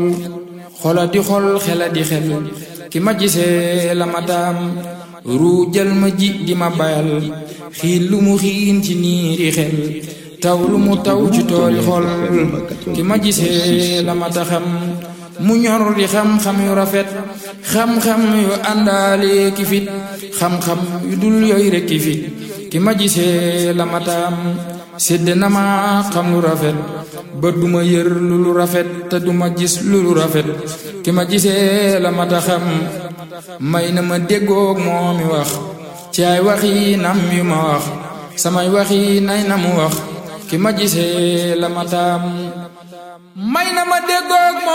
xola di xol xela di xel ki ma gisee la ma taam ruujal ma ji di ma bayal xiin lu mu xiin ci niiri xel taw lu mu taw ci tooli xol ki ma gisee la ma taxam mu ñor di xam-xam yu rafet xam-xam yu àndaale ki fit xam-xam yu dul yooyu rek ki fit ki ma gisee la ma taam sédd na ma xam lu rafet ba duma yër lu lu rafet te duma gis lu lu rafet ki ma gisee la ma taxam may na ma déggoog moo mi wax ci ay waxi nam yu ma wax samay waxi nay na mu wax ki ma gisee la ma taam may na ma déggoog